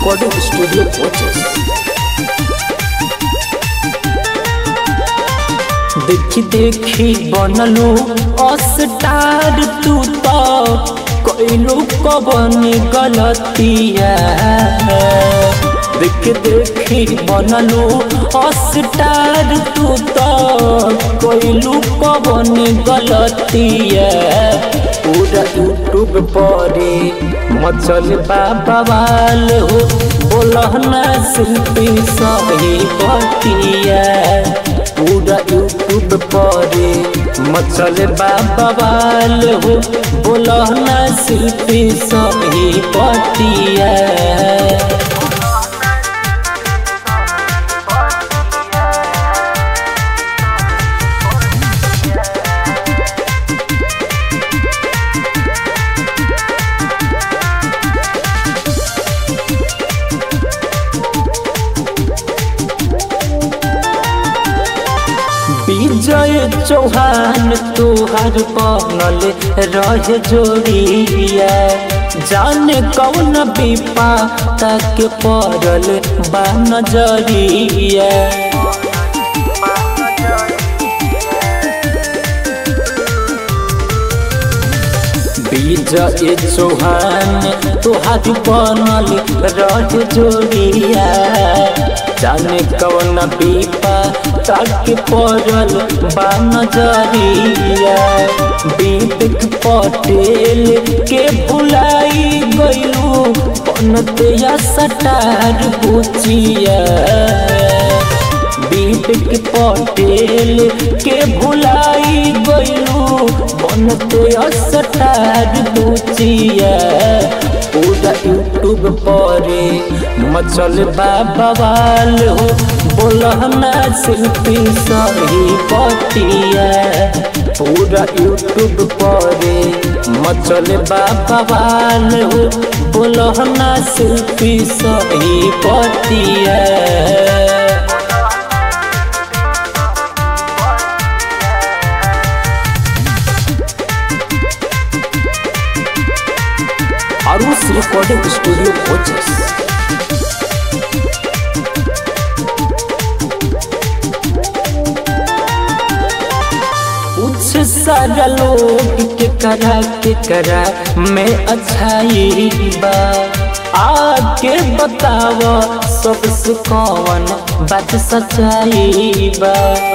recording studio coaches. देखी देखी बनलू अस्टार तू तो कैलू कबन गलतिया देख देखी बनलू अस्टार तू तो कैलू कबन गलतिया पूरा यूट्यूब परे मचल बाबाल हो बोलना शिल्पी सही बतिया पूरा यूट्यूब परे मचल बाबाल हो बोलना शिल्पी सही बतिया विजय चौहान तुहार बनल रह जोड़िया जाने कौन विपा तक पड़ल बा नजरिया विजय चौहान तुहार बनल रह जोड़िया जाने कौन विपा तक पड़ल बा नजरिया विवेक पटेल के भुलाई गयू बनते सटार बुचिया विवेक पटेल के भुलाई गयू बनते सटार बुचिया पूरा यूट्यूब परे मचल बाबाल हो बोलना शिल्पी सही बतिया पूरा यूट्यूब परे मचल बाबाल हो बोलना शिल्पी सही बतिया Arus Recording Studio Coaches. कुछ सारा लोग के करा के करा मैं अच्छाई बा आके बताव सबसे कौन बात सच्चाई बा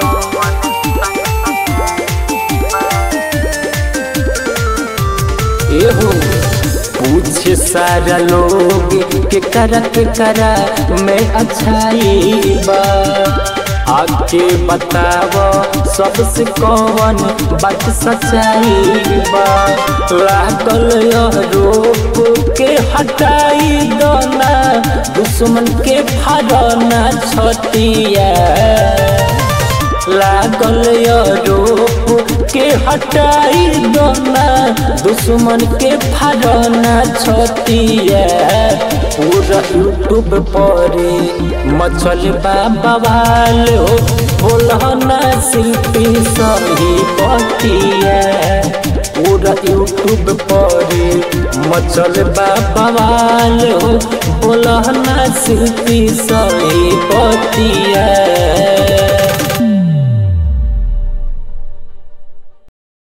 एहो पूछ सारा लोग के करा के करा मैं अच्छाई बा आके बताव सबसे कौन बात सच्चाई बा लागल रोप के हटाई दोना दुश्मन के फाड़ना छतिया लागल रोप के हटाई दोना दुश्मन के फाड़ना छतिया पूरा यूट्यूब परे मचल बाबाल हो बोलना शिल्पी सही बतिया पूरा यूट्यूब परे मचल बाबाल हो बोलना शिल्पी सही बतिया